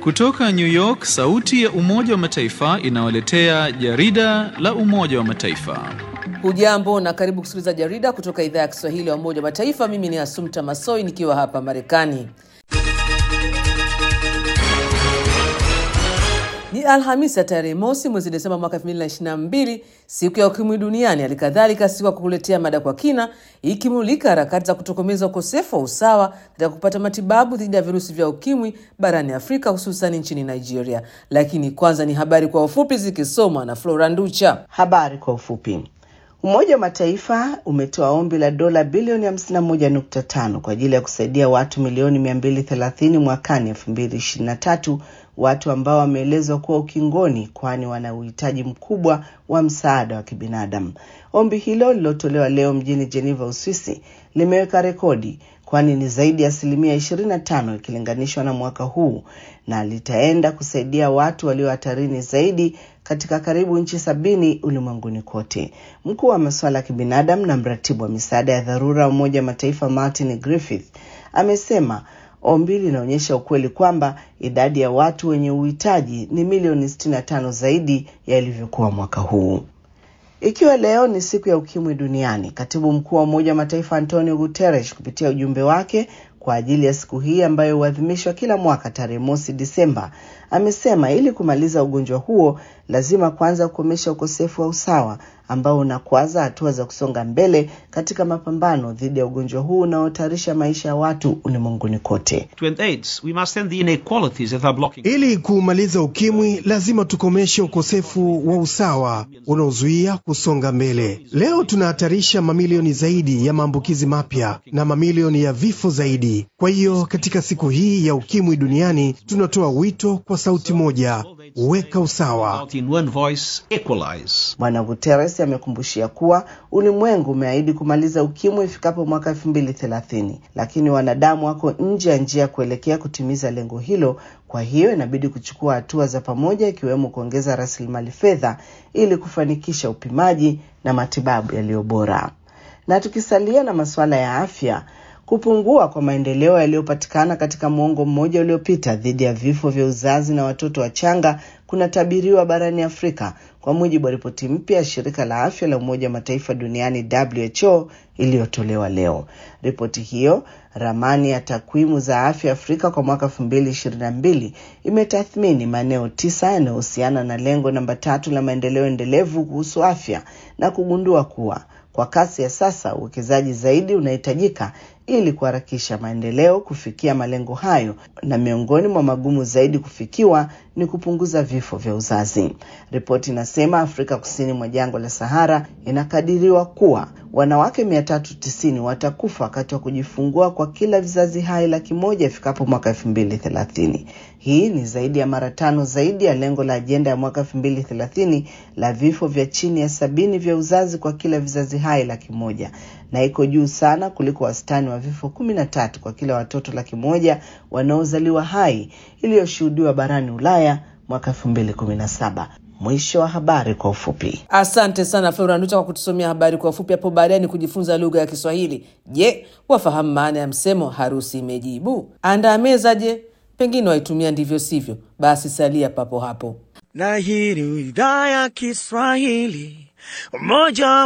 Kutoka New York, sauti ya Umoja wa Mataifa inawaletea jarida la Umoja wa Mataifa. Hujambo na karibu kusikiliza jarida kutoka idhaa ya Kiswahili ya Umoja wa Mataifa. Mimi ni Asumta Masoi nikiwa hapa Marekani. Ni Alhamisi ya tarehe mosi mwezi Desemba mwaka 2022, siku ya ukimwi duniani. Hali kadhalika siku ya kukuletea mada kwa kina, ikimulika harakati za kutokomeza ukosefu wa usawa katika kupata matibabu dhidi ya virusi vya ukimwi barani Afrika, hususan nchini Nigeria. Lakini kwanza ni habari kwa ufupi zikisomwa na Flora Nducha. Habari kwa ufupi. Umoja wa Mataifa umetoa ombi la dola bilioni 51.5 kwa ajili ya kusaidia watu milioni 230 mwakani 2023, watu ambao wameelezwa kuwa ukingoni, kwani wana uhitaji mkubwa wa msaada wa kibinadamu. Ombi hilo lililotolewa leo mjini Geneva, Uswisi, limeweka rekodi kwani ni zaidi ya asilimia 25 ikilinganishwa na mwaka huu na litaenda kusaidia watu walio hatarini zaidi katika karibu nchi sabini ulimwenguni kote. Mkuu wa masuala ya kibinadamu na mratibu wa misaada ya dharura wa Umoja wa Mataifa Martin Griffith amesema ombi linaonyesha ukweli kwamba idadi ya watu wenye uhitaji ni milioni 65 zaidi ya ilivyokuwa mwaka huu. Ikiwa leo ni siku ya ukimwi duniani, katibu mkuu wa Umoja wa Mataifa Antonio Guterres kupitia ujumbe wake kwa ajili ya siku hii ambayo huadhimishwa kila mwaka tarehe mosi Disemba, amesema ili kumaliza ugonjwa huo lazima kwanza kukomesha ukosefu wa usawa ambao unakwaza hatua za kusonga mbele katika mapambano dhidi ya ugonjwa huu unaohatarisha maisha ya watu ulimwenguni kote. Ili kuumaliza ukimwi, lazima tukomeshe ukosefu wa usawa unaozuia kusonga mbele. Leo tunahatarisha mamilioni zaidi ya maambukizi mapya na mamilioni ya vifo zaidi. Kwa hiyo katika siku hii ya ukimwi duniani tunatoa wito kwa sauti moja, weka usawa. Bwana Guterres amekumbushia kuwa ulimwengu umeahidi kumaliza ukimwi ifikapo mwaka elfu mbili thelathini, lakini wanadamu wako nje ya njia ya kuelekea kutimiza lengo hilo. Kwa hiyo inabidi kuchukua hatua za pamoja, ikiwemo kuongeza rasilimali fedha ili kufanikisha upimaji na matibabu yaliyo bora. Na tukisalia na masuala ya afya kupungua kwa maendeleo yaliyopatikana katika muongo mmoja uliopita dhidi ya vifo vya uzazi na watoto wachanga kunatabiriwa barani Afrika kwa mujibu wa ripoti mpya ya shirika la afya la Umoja wa Mataifa duniani WHO iliyotolewa leo. Ripoti hiyo, ramani ya takwimu za afya Afrika kwa mwaka elfu mbili ishirini na mbili, imetathmini maeneo tisa yanayohusiana na lengo namba tatu la maendeleo endelevu kuhusu afya na kugundua kuwa kwa kasi ya sasa uwekezaji zaidi unahitajika ili kuharakisha maendeleo kufikia malengo hayo, na miongoni mwa magumu zaidi kufikiwa ni kupunguza vifo vya uzazi. Ripoti inasema Afrika kusini mwa jangwa la Sahara inakadiriwa kuwa wanawake mia tatu tisini watakufa wakati wa kujifungua kwa kila vizazi hai laki moja ifikapo mwaka elfu mbili thelathini. Hii ni zaidi ya mara tano zaidi ya lengo la ajenda ya mwaka elfu mbili thelathini la vifo vya chini ya sabini vya uzazi kwa kila vizazi hai laki moja na iko juu sana kuliko wastani wa vifo kumi na tatu kwa kila watoto laki moja wanaozaliwa hai iliyoshuhudiwa barani Ulaya mwaka elfu mbili kumi na saba. Mwisho wa habari kwa ufupi. Asante sana Flora Nducha kwa kutusomea habari kwa ufupi. Hapo baadaye ni kujifunza lugha ya Kiswahili. Je, wafahamu maana ya msemo harusi imejibu? Andaa meza. Je, pengine waitumia ndivyo sivyo? Basi salia papo hapo. Na hii ni idhaa ya Kiswahili Umoja wa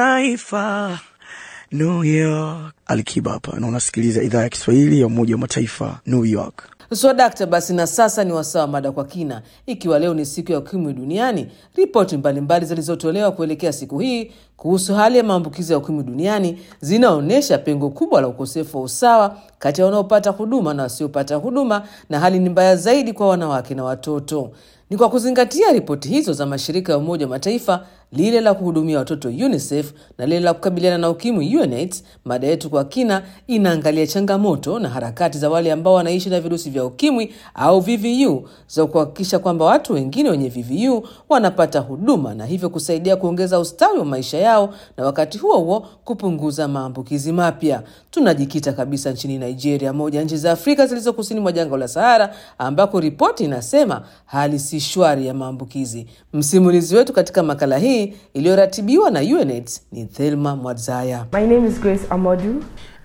Mataifa New York. Alikiba hapa na unasikiliza idhaa ya Kiswahili ya Umoja wa Mataifa New York. So dakta, basi na sasa ni wasawa mada kwa kina. Ikiwa leo ni siku ya ukimwi duniani, ripoti mbalimbali zilizotolewa kuelekea siku hii kuhusu hali ya maambukizi ya ukimwi duniani zinaonyesha pengo kubwa la ukosefu wa usawa kati ya wanaopata huduma na wasiopata huduma, na hali ni mbaya zaidi kwa wanawake na watoto. Ni kwa kuzingatia ripoti hizo za mashirika ya Umoja wa Mataifa, lile la kuhudumia watoto UNICEF na lile la kukabiliana na ukimwi UNAIDS, mada yetu kwa kina inaangalia changamoto na harakati za wale ambao wanaishi na virusi vya ukimwi au VVU za kuhakikisha kwamba watu wengine wenye VVU wanapata huduma na hivyo kusaidia kuongeza ustawi wa maisha yao na wakati huo huo kupunguza maambukizi mapya. Tunajikita kabisa nchini Nigeria, moja nchi za Afrika zilizo kusini mwa jangwa la Sahara, ambako ripoti inasema hali si shwari ya maambukizi. Msimulizi wetu katika makala hii iliyoratibiwa na UNAIDS ni Thelma Mwadzaya. My name is Grace Amodu.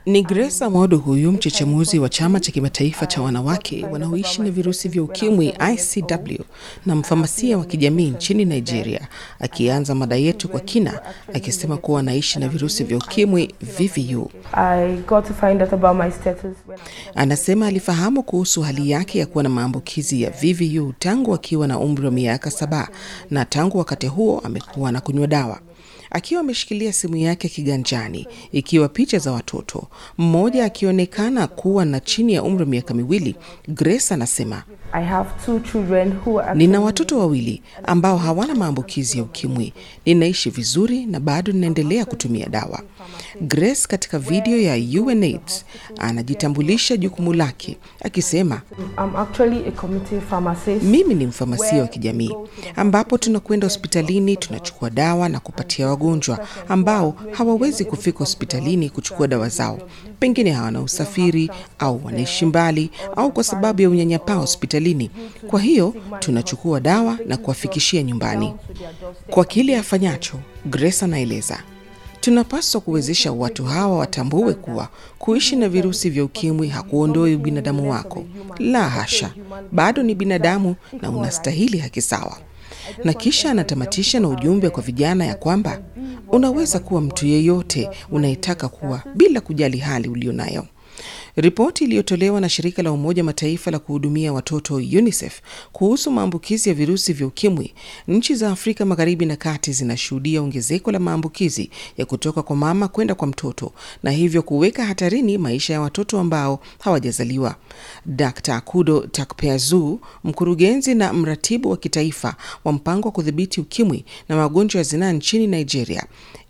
Ni Grace Amodo huyu mchechemuzi wa chama cha kimataifa cha wanawake wanaoishi na virusi vya ukimwi ICW na mfamasia wa kijamii nchini Nigeria, akianza mada yetu kwa kina akisema kuwa anaishi na virusi vya ukimwi VVU. I got to find out about my status when I Anasema alifahamu kuhusu hali yake ya kuwa na maambukizi ya VVU tangu akiwa na umri wa miaka saba na tangu wakati huo amekuwa anakunywa dawa. Akiwa ameshikilia simu yake kiganjani ikiwa picha za watoto, mmoja akionekana kuwa na chini ya umri wa miaka miwili, Grace anasema I have two children who are Nina watoto wawili ambao hawana maambukizi ya ukimwi. Ninaishi vizuri na bado ninaendelea kutumia dawa. Grace katika video ya UNAIDS anajitambulisha jukumu lake akisema, I'm actually a community pharmacist. mimi ni mfamasia wa kijamii ambapo tunakwenda hospitalini, tunachukua dawa na kupatia wagonjwa ambao hawawezi kufika hospitalini kuchukua dawa zao, pengine hawana usafiri au wanaishi mbali au kwa sababu ya unyanyapaa hospitalini. Kwa hiyo tunachukua dawa na kuwafikishia nyumbani. Kwa kile afanyacho, Grace anaeleza tunapaswa kuwezesha watu hawa watambue kuwa kuishi na virusi vya ukimwi hakuondoi ubinadamu wako. La hasha, bado ni binadamu na unastahili haki sawa. Na kisha anatamatisha na ujumbe kwa vijana ya kwamba unaweza kuwa mtu yeyote unayetaka kuwa bila kujali hali ulionayo. Ripoti iliyotolewa na shirika la Umoja Mataifa la kuhudumia watoto UNICEF kuhusu maambukizi ya virusi vya ukimwi, nchi za Afrika Magharibi na Kati zinashuhudia ongezeko la maambukizi ya kutoka kwa mama kwenda kwa mtoto na hivyo kuweka hatarini maisha ya watoto ambao hawajazaliwa. Dr. Akudo Takpeazu, mkurugenzi na mratibu wa kitaifa wa mpango wa kudhibiti ukimwi na magonjwa ya zinaa nchini Nigeria,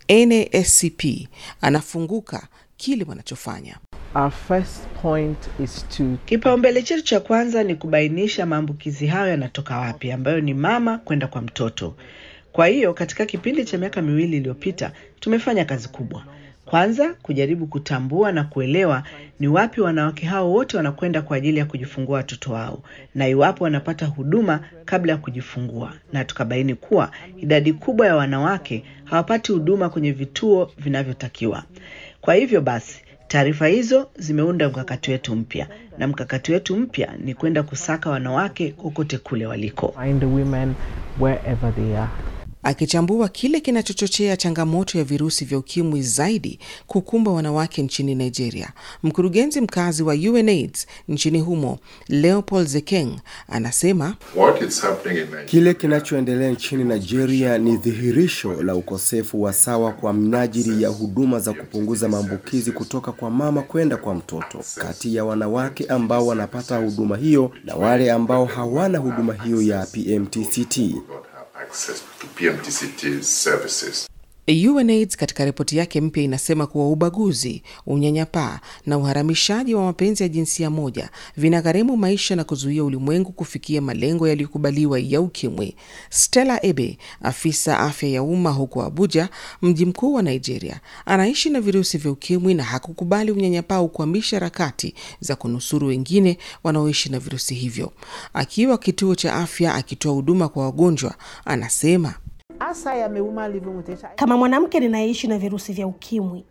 NASCP, anafunguka kile wanachofanya. Our first point is to Kipaumbele chetu cha kwanza ni kubainisha maambukizi hayo yanatoka wapi, ambayo ni mama kwenda kwa mtoto. Kwa hiyo katika kipindi cha miaka miwili iliyopita tumefanya kazi kubwa. Kwanza kujaribu kutambua na kuelewa ni wapi wanawake hao wote wanakwenda kwa ajili ya kujifungua watoto wao na iwapo wanapata huduma kabla ya kujifungua, na tukabaini kuwa idadi kubwa ya wanawake hawapati huduma kwenye vituo vinavyotakiwa. Kwa hivyo basi taarifa hizo zimeunda mkakati wetu mpya, na mkakati wetu mpya ni kwenda kusaka wanawake kokote kule waliko. find the women wherever they are. Akichambua kile kinachochochea changamoto ya virusi vya ukimwi zaidi kukumba wanawake nchini Nigeria, mkurugenzi mkazi wa UNAIDS nchini humo Leopold Zekeng anasema What is happening in Nigeria? Kile kinachoendelea nchini Nigeria ni dhihirisho la ukosefu wa sawa kwa mnajili ya huduma za kupunguza maambukizi kutoka kwa mama kwenda kwa mtoto kati ya wanawake ambao wanapata huduma hiyo na wale ambao hawana huduma hiyo ya PMTCT. don't have access to PMTCT services. UNAIDS katika ripoti yake mpya inasema kuwa ubaguzi, unyanyapaa na uharamishaji wa mapenzi ya jinsia moja vinagharimu maisha na kuzuia ulimwengu kufikia malengo yaliyokubaliwa ya ukimwi. Stella Ebe, afisa afya ya umma huko Abuja, mji mkuu wa Nigeria, anaishi na virusi vya ukimwi na hakukubali unyanyapaa ukwamisha harakati za kunusuru wengine wanaoishi na virusi hivyo. Akiwa kituo cha afya akitoa huduma kwa wagonjwa, anasema As I am a woman living with HIV, Kama mwanamke ninayeishi na virusi vya ukimwi,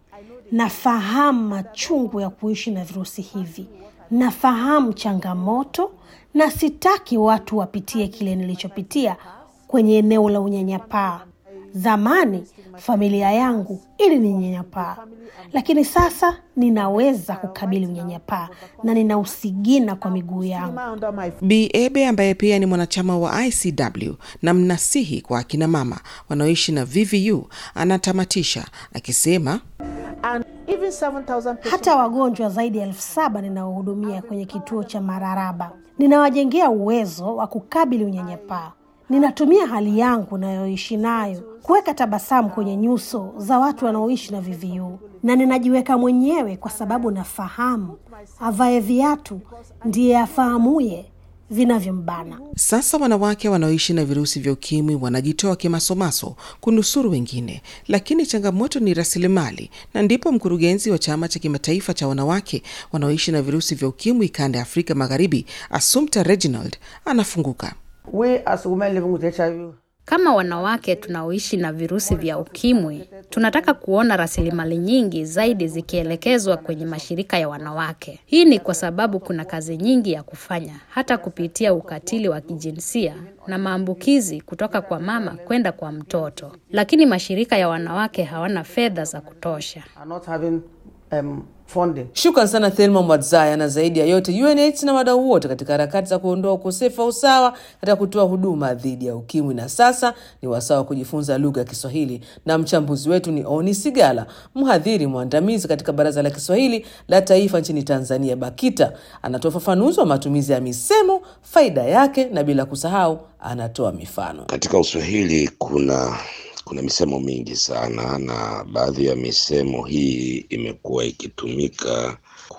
nafahamu machungu ya kuishi na virusi hivi, nafahamu changamoto, na sitaki watu wapitie kile nilichopitia kwenye eneo la unyanyapaa. Zamani familia yangu ili ninyanyapaa, lakini sasa ninaweza kukabili unyanyapaa na ninausigina kwa miguu yangu. under my Bi Ebe ambaye pia ni mwanachama wa ICW na mnasihi kwa akina mama wanaoishi na VVU anatamatisha akisema and even 7,000 patients. Hata wagonjwa zaidi ya elfu saba ninaohudumia kwenye kituo cha Mararaba ninawajengea uwezo wa kukabili unyanyapaa. Ninatumia hali yangu nayoishi nayo kuweka tabasamu kwenye nyuso za watu wanaoishi na VVU, na ninajiweka mwenyewe kwa sababu nafahamu avae viatu ndiye afahamuye vinavyombana. sasa wanawake wanaoishi na virusi vya ukimwi wanajitoa kimasomaso kunusuru wengine, lakini changamoto ni rasilimali, na ndipo mkurugenzi wa chama cha kimataifa cha wanawake wanaoishi na virusi vya ukimwi kanda ya Afrika Magharibi, Assumpta Reginald anafunguka. We as women living with HIV Kama wanawake tunaoishi na virusi vya ukimwi, tunataka kuona rasilimali nyingi zaidi zikielekezwa kwenye mashirika ya wanawake. Hii ni kwa sababu kuna kazi nyingi ya kufanya, hata kupitia ukatili wa kijinsia na maambukizi kutoka kwa mama kwenda kwa mtoto, lakini mashirika ya wanawake hawana fedha za kutosha. are not having um, funding. Shukran sana Thelma Mwadzaya, na zaidi ya yote UNAIDS na wadau wote katika harakati za kuondoa ukosefu wa usawa katika kutoa huduma dhidi ya ukimwi. Na sasa ni wasaa wa kujifunza lugha ya Kiswahili, na mchambuzi wetu ni Oni Sigala, mhadhiri mwandamizi katika Baraza la Kiswahili la Taifa nchini Tanzania, BAKITA. Anatoa ufafanuzi wa matumizi ya misemo, faida yake, na bila kusahau anatoa mifano. Katika Uswahili kuna kuna misemo mingi sana, na baadhi ya misemo hii imekuwa ikitumika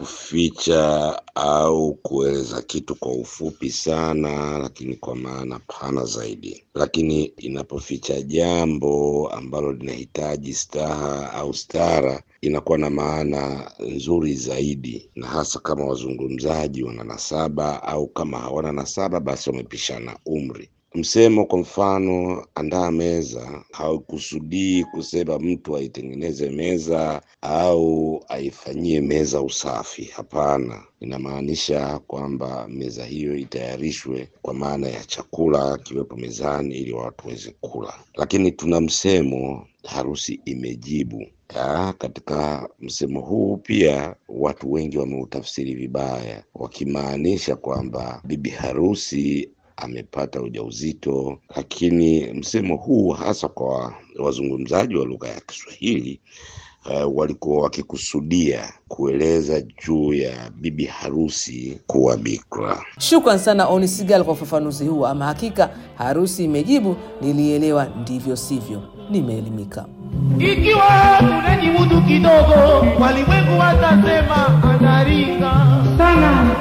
kuficha au kueleza kitu kwa ufupi sana, lakini kwa maana pana zaidi. Lakini inapoficha jambo ambalo linahitaji staha au stara, inakuwa na maana nzuri zaidi, na hasa kama wazungumzaji wana nasaba au kama hawana nasaba, basi wamepishana umri. Msemo kwa mfano, andaa meza, haukusudii kusema mtu aitengeneze meza au aifanyie meza usafi. Hapana, inamaanisha kwamba meza hiyo itayarishwe kwa maana ya chakula kiwepo mezani ili watu waweze kula. Lakini tuna msemo harusi imejibu. Ya, katika msemo huu pia watu wengi wameutafsiri vibaya, wakimaanisha kwamba bibi harusi amepata ujauzito, lakini msemo huu hasa kwa wazungumzaji wa lugha ya Kiswahili uh, walikuwa wakikusudia kueleza juu ya bibi harusi kuwa bikra. Shukran sana Oni Sigal kwa ufafanuzi huu. Ama hakika harusi imejibu, nilielewa ndivyo sivyo, nimeelimika. Ikiwa unajimudu kidogo, walimwengu watasema anaringa sana.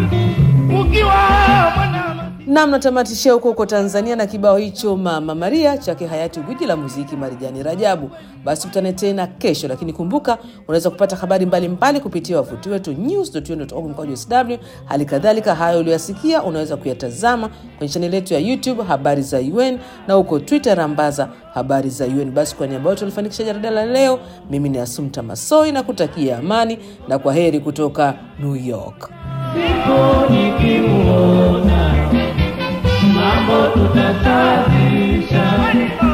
Ukiwa mwana Nam, natamatishia huko huko Tanzania na kibao hicho Mama Maria chake hayati gwiji la muziki Marijani Rajabu. Basi tukutane tena kesho, lakini kumbuka unaweza kupata habari mbalimbali kupitia wavuti wetu news.un.org mkwaju sw. Hali kadhalika hayo uliyoyasikia unaweza kuyatazama kwenye chaneli yetu ya YouTube habari za UN na huko Twitter rambaza habari za UN. Basi kwa niaba yote walifanikisha jarida la leo, mimi ni Asumta Masoi na kutakia amani na kwa heri kutoka New York. siku nikimuona mambo tutasafisha